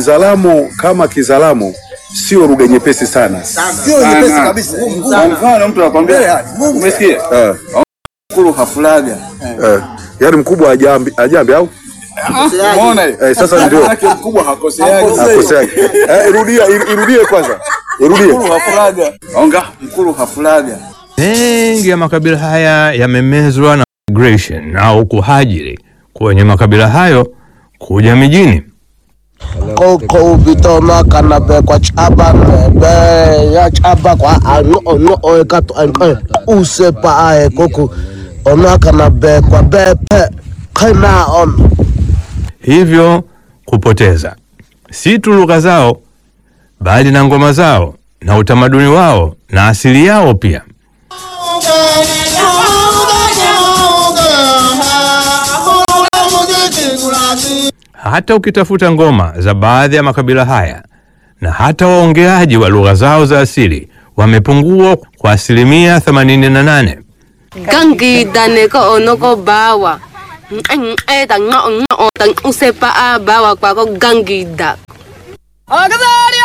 Kizalamu kama Kizalamu sio lugha nyepesi sana. Sio nyepesi kabisa. Kwa mfano mtu anakwambia, umesikia? Eh, Mkulu hafulaga. eh. Yaani mkubwa ajambi, ajambi au Umeona hiyo? eh, sasa ndio Maana mkubwa hakoseagi. akoseaje. Eh, irudia ir- irudie kwanza. Irudie. Mkulu hafulaga. Onga, mkulu hafulaga. Mengi ya makabila haya yamemezwa na migration au kuhajiri kwenye makabila hayo kuja mijini. koko bitoma kana be kwa chaba be ya chaba kwa ano ono o ka to an use pa ai koko ona kana be kwa be pe kana on hivyo kupoteza si tu lugha zao bali na ngoma zao na utamaduni wao na asili yao pia. Hata ukitafuta ngoma za baadhi ya makabila haya na hata waongeaji wa lugha zao za asili wamepungua kwa asilimia 88. Gangida neko onoko bawa. Eta ngo ngo tan usepa a bawa kwa ko gangida. Agazari